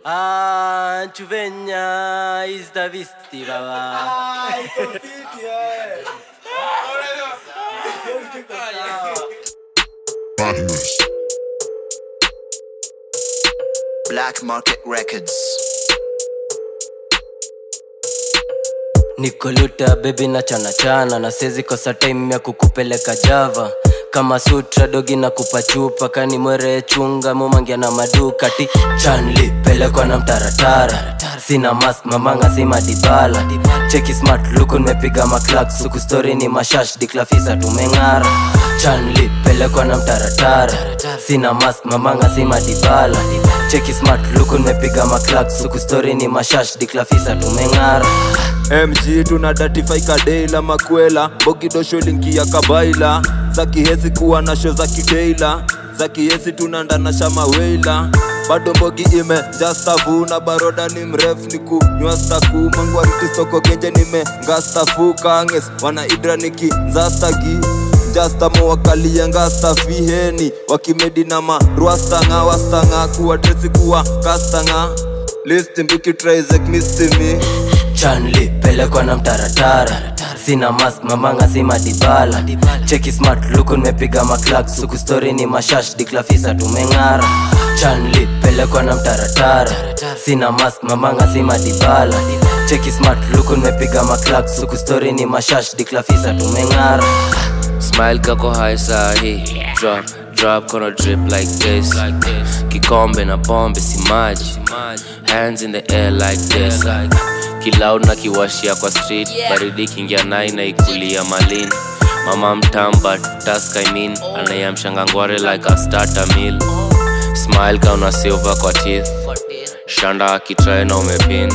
Ah, Chuvenya is the visti baba. Badness. Black Market Records. Nikoluta baby na chana chana na sezi kosa time ya kukupeleka Java kama sutra dogi na kupa chupa kani mwere chunga mumangia na maduka ti chanli pelekwa na mtaratara sina mask mamanga si madibala cheki smart luku nimepiga maklak suku story ni mashash diklafisa tumeng'ara chanli pelekwa na mtaratara sina mask mamanga si madibala cheki smart luku nimepiga maklak suku story ni mashash diklafisa tumeng'ara mg tuna datify kadeila makwela bogidosho linki ya kabaila za kihesi kuwa na sho za kiteila za kihesi tunandana shamaweila bado mbogi ime jastavu na baroda ni mrefu ni kunywa staku mangwariti soko genje nime ngastafu kanges wana idra niki nzastagi jastamo wakalia ngasta fiheni wakimedi na marwastanga wastanga kuwa tresi kuwa kastanga listi mbikitraisek mistimi chanli pelekwa na mtaratara sina mask mamanga si madibala cheki smart luku nimepiga maklak suku story ni mashash diklafisa tumeng'ara chanli pelekwa na mtaratara sina mask mamanga si madibala cheki smart luku nimepiga maklak suku story ni mashash diklafisa tumeng'ara Smile kako high sahi Drop, drop kono drip like this Kikombe na pombe si maji Hands in the air like this Kiloud na kiwashia kwa street Baridi kingia nai na ikulia malin Mama mtamba task I mean Anayamshanga ngware like a starter meal Smile kauna silver kwa teeth Shanda akitrae na umepin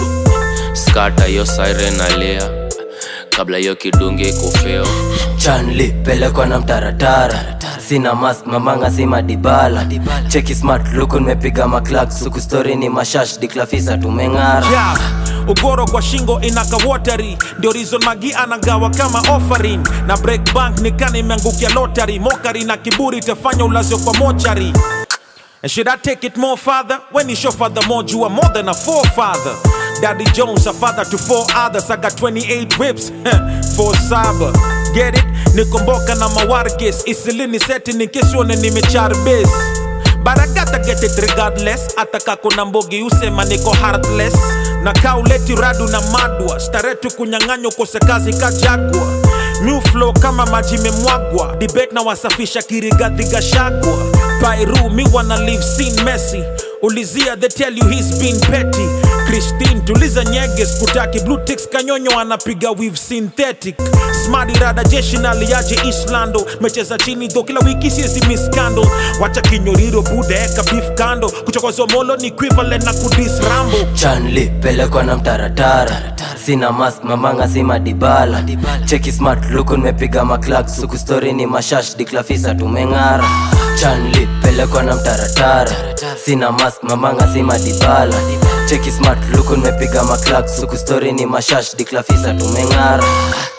Skata yo siren alia Kabla yo kidungi kufeo chanli pelekwa na mtaratara sina mask mamanga si madibala cheki smart luku nimepiga maklak suku story ni mashash diklafisa tumeng'ara yeah. ugoro kwa shingo inaka wateri ndio reason magi anagawa kama offering na break bank nikana imeangukia lottery mokari na kiburi tafanya ulazio kwa mochari And should I take it more further? When you show father more, you are more than a forefather. Daddy Jones, a father to four others. I got 28 whips, four saba. Get it? Nikomboka na mawargis. Isilini seti nikiswone nimecharbis. But I gotta get it regardless. Ataka kuna mbogi usema niko heartless. Na kauleti radu na madwa. Staretu kunyang'anyo kose kazi kajagwa. New flow kama maji memwagwa. Debate na wasafisha kirigadhi gashagwa. Pairu mi wanna live scene messy. Ulizia they tell you he's been petty. Christine tuliza nyege skutaki blue ticks kanyonyo anapiga weave synthetic. Smart rada jeshi na liaje Islando. Mecheza chini dho kila wiki siezi miss scandal. Wacha kinyoriro bude eka beef kando. Kuchokozwa molo ni equivalent na kudis rambo. chanli pelekwa na mtaratara sina mask mamanga si madibala cheki smart luku nimepiga maklak suku story ni mashash diklafisa tumeng'ara chanli pelekwa na mtaratara sina mask mamanga si madibala cheki smart luku nimepiga maklak suku story ni mashash diklafisa tumeng'ara